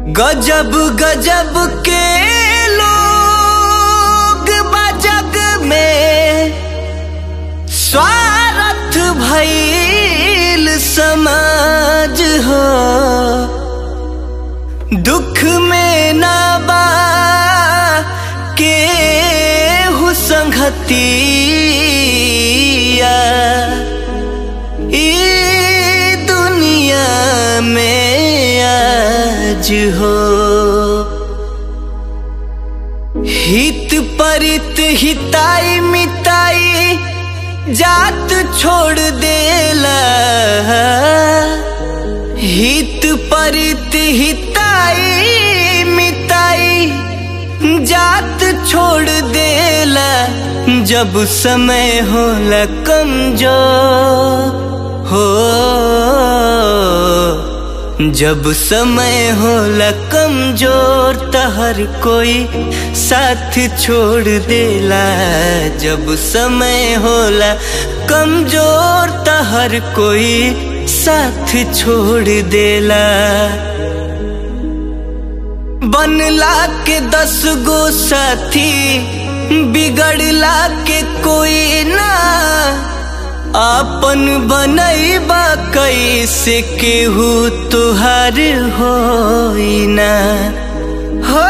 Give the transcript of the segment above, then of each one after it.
गजब गजब के लोग बजग में स्वार्थ भइल समाज हो दुख में ना बा के संगतिया ई दुनिया में आज हो हित परित हिताई मिताई जात छोड़ देला हित परित हिताई मिताई जात छोड़ देला जब समय होला कमजोर हो जब समय होला कमजोर त हर कोई साथ छोड़ देला जब समय होला कमजोर त हर कोई साथ छोड़ देला बनला के दस गो साथी बिगड़ला के कोई ना आपन बनैबा कैसे केहू तुहार होई ना हो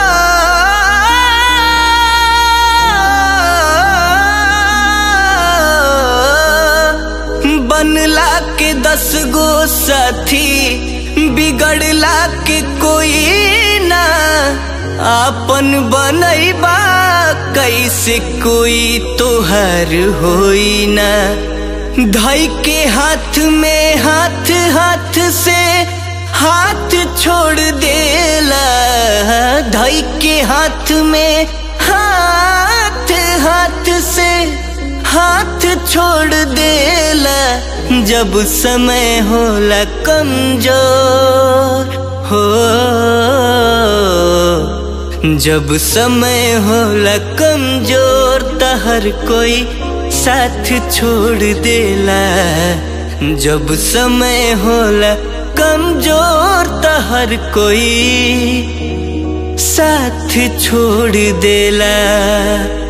बनला के दस गो साथी बिगड़ला के कोई ना आपन बनैबा कैसे कोई तोहर होई ना धई के हाथ में हाथ हाथ से हाथ छोड़ देला धई के हाथ में हाथ हाथ से हाथ छोड़ देला जब समय होला कमजोर हो जब समय होला कमजोर त हर कोई साथ छोड़ देला जब समय होला कमजोर त हर कोई साथ छोड़ देला